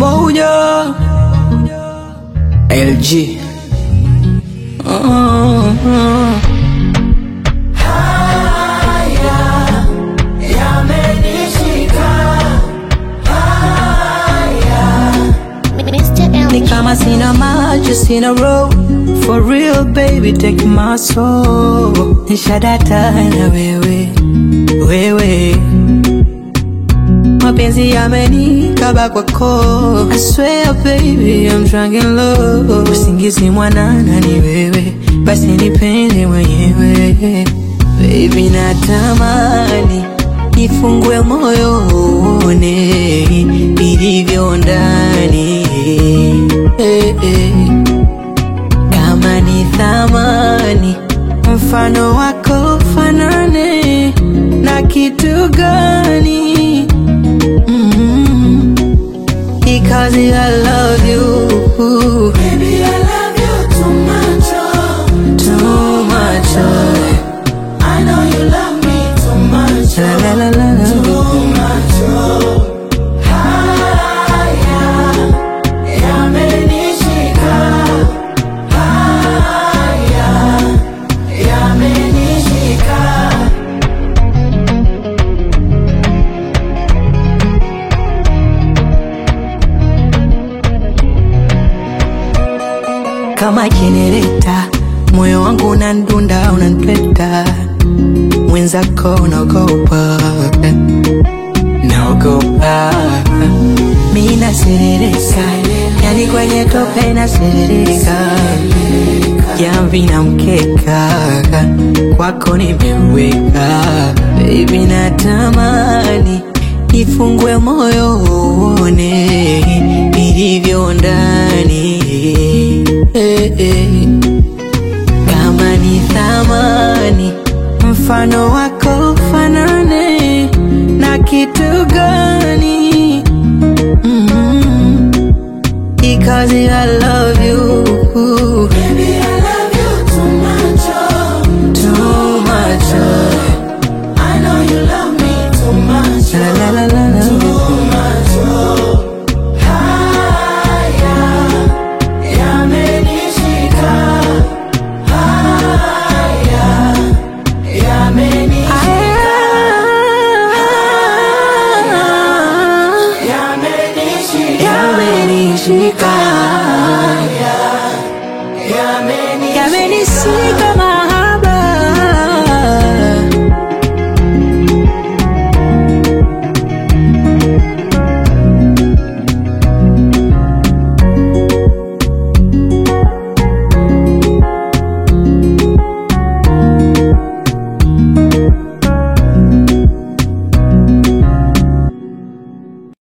moja LG uh-huh. Ni kama sina maji, sina road For real baby, take my soul Nishadata na wewe, wewe Mapenzi yamenikaba kwako I swear baby, I'm drunk in love Usingizi mwanana ni wewe Basi nipende mwenyewe Baby natamani Nifungue moyo uone Ilivyo ndani eh, eh. Kama ni thamani Mfano wako fanane Na kitu gani mm Because I love you Baby, I love you too much, oh. Too much oh. I know you love me too much, La oh. la la la la Too much, oh. Haya, yamenishika. Haya, yamenishika. kama jenereta, moyo wangu unandunda, unanipeta, mwenzako unaogopa, naogopa, mi naserereka, yani kwenye tope naserereka, jamvi na mkeka, kwako nimeweka, baby natamani nifungue moyo uone ilivyo ndani eh, eh. Kama ni thamani mfano wako fanane na kitu gani mm Because I love you Baby, I love you too much, oh. too much oh. I know you love me too much, La oh. la la la la Too much, oh. Haya, yamenishika. Haya, yamenishika. Yamenishika. Yamenishika